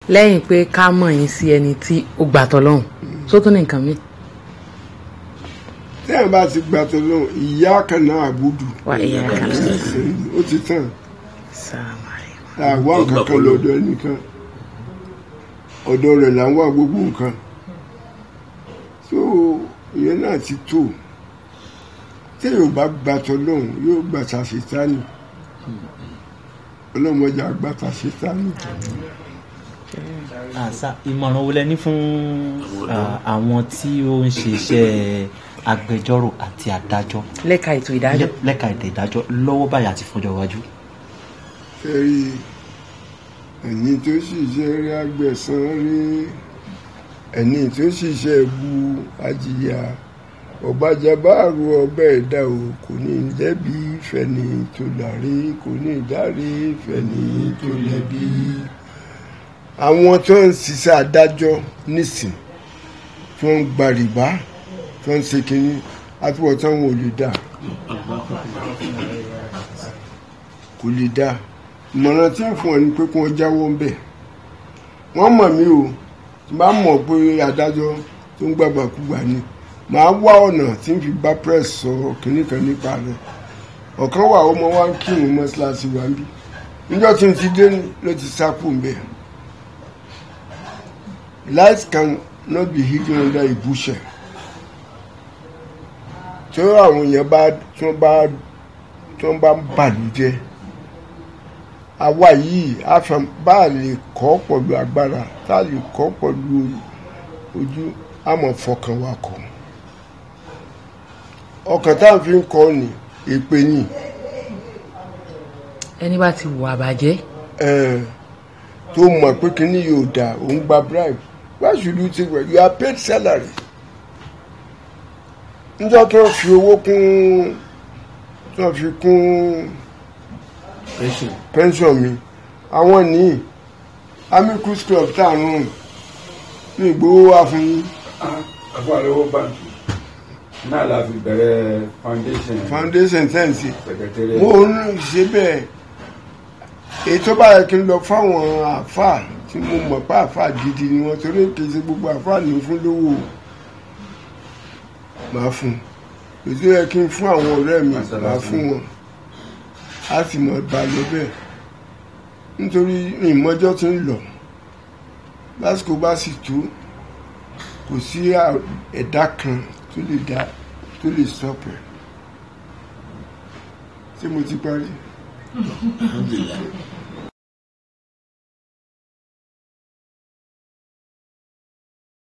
lẹ́yìn pé ká mọ̀ yín sí ẹni tí ó gbà tọ́lọ́hún tó tún ní nǹkan mi. tí ẹ bá ti gbà tó lóhùn ìyá kan náà àbúdù wà ìyá kan náà. ó ti tàn Assalamu alaikum. àwa nǹkan kan lọ́dọ̀ ẹnìkan ọ̀dọ̀ rẹ̀ là ń wá gbogbo nǹkan so ìyẹn náà ti tó tí yóò bá gbà tó lóhùn yóò gbà ta ṣètánì ọlọ́mọdé àgbà ta ṣètánì. àṣà ìmọ̀ràn wo lẹ ní fún ah, àwọn tí ó ń ṣe iṣẹ́ agbẹjọ́rò àti adájọ́ lẹ́ka ètò ìdájọ́. lẹ́- lẹ́ka ètò ìdájọ́ lọ́wọ́ báyìí àti fọjọ́ iwájú. ẹ̀rí ẹni tó ṣiṣẹ́ rí agbẹ̀san rí ẹni tó ṣiṣẹ́ bu ajíyà ọ̀bàjàbáàrú ọbẹ̀ ẹ̀dá o kò ní lẹ́bi fẹ̀ni tó láre kò ní dáre fẹ̀ni tó lẹ́bi. àwọn tó ń ṣiṣẹ́ adájọ́ nísìn tó ń gba rìbá tó ń ṣe kínní àtúbọ̀tán wọn ò lè dà kò lè dà ìmọ̀ràn tí ń fún ọ ni pé kí wọ́n jáwọ́ ń bẹ̀ wọ́n mọ̀ mí o tí bá mọ̀ pé adájọ́ tó ń gbàgbàkúgbà ni màá wá ọ̀nà tí ń fi bá press sọ̀rọ̀ kìíní kan nípa rẹ̀ ọ̀kan wà ọmọ wa ń kírun mọ́ṣáláṣí wa ń bí níjọ́ tí n ti dé ló ti sápò ń bẹ̀ light can not be hidden under a bushel tí àwọn èèyàn bá tí wọ́n bá tí wọ́n bá ń bàlújẹ́ àwa yìí àfẹn bá a lè kọ́ pẹ̀lú agbára tá a lè kọ́ pẹ̀lú ojú àmọ́ fọkàn wa kọ́ ọkàn tá a fi ń kọ́ ni èpè ni ẹni bá ti wù àbàjẹ́ eh, tó mọ̀ pé kíní yóò dà òun gba bribe why should you take it you are paid salary níjọ́ tó fi owó kún tó fi kún pension mi àwọn ní amicus club tá à ń rùn ní ìgbówó wà fún yín àfọ àlọ́wọ́ báńkì náà la fi bẹ̀rẹ̀ foundation foundation tẹ́ǹsì secretariat. mo ń ṣe bẹ́ẹ̀ èyí tó bá yẹ kí n lọ fáwọn àáfàá tí mo mọ̀ pé àáfàá gidi ni wọ́n torí kì í ṣe gbogbo àáfàá ní fún lówó máa fún èyí tó yẹ kí n fún àwọn ọ̀rẹ́ mi máa fún wọn a sì mọ̀ bá lọ bẹ́ẹ̀ nítorí ìmọ̀jọ́ ti ń lọ lásìkò bá sì tó kò sí à- ẹ̀dá kan tó lè dá tó lè stop ẹ̀ ṣé mo ti parí.